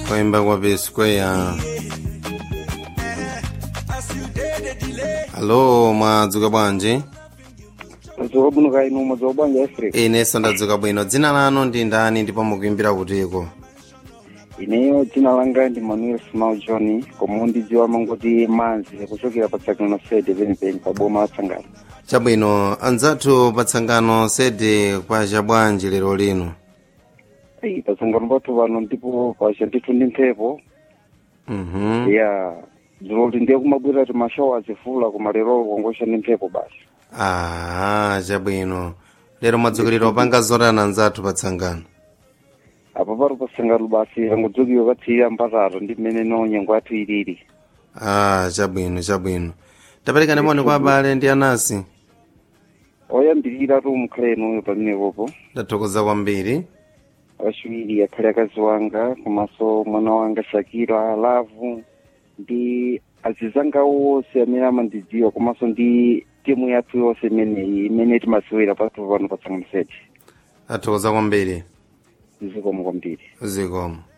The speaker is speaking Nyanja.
Coimba kwa P Square. Hello, mwadzuka bwanji? madzoka bwino kaya inu madzoka bwanji africa Ine ndadzuka bwino. Dzina lanu ndi ndani ndipo mukuimbira kutiko? ineyo dzina langa ndi manuel small john koma undidziwa mangoti manzi kuchokera pa tsangano sede penipeni pa boma la tsangano Chabwino, anzathu pa tsangano sede kwa chabwanji lero lino. Ei, pa tsangano pathu pano ndipo pacha ndithu ndi mphepo Mhm. ya dziloli ndiye kumabwera ti mashowa azifula koma lero kongosha ndi mphepo basi Ah, chabwino. Lero mwadzukilira upanga zotani anzathu pa tsangano. apo paro pa tsangano basi angodzokiwa katsiya mpatatu ndi mmene no nyengo yathu ilili Ah, chabwino, chabwino. Taperekani moni kwa abale ndi anasi. oyambirira tu mukhalenoyo pamenepopo Ndathokoza kwambiri. wachiwiri akhale akazi wanga komanso mwana wanga shakira lavu ndi azizanga wonse amene amandidziwa komanso ndi timu yathu yonse imeneyi imene timasewera pathu pano pa tsangano sede Ndathokoza kwambiri. zikomo kwambiri Zikomo.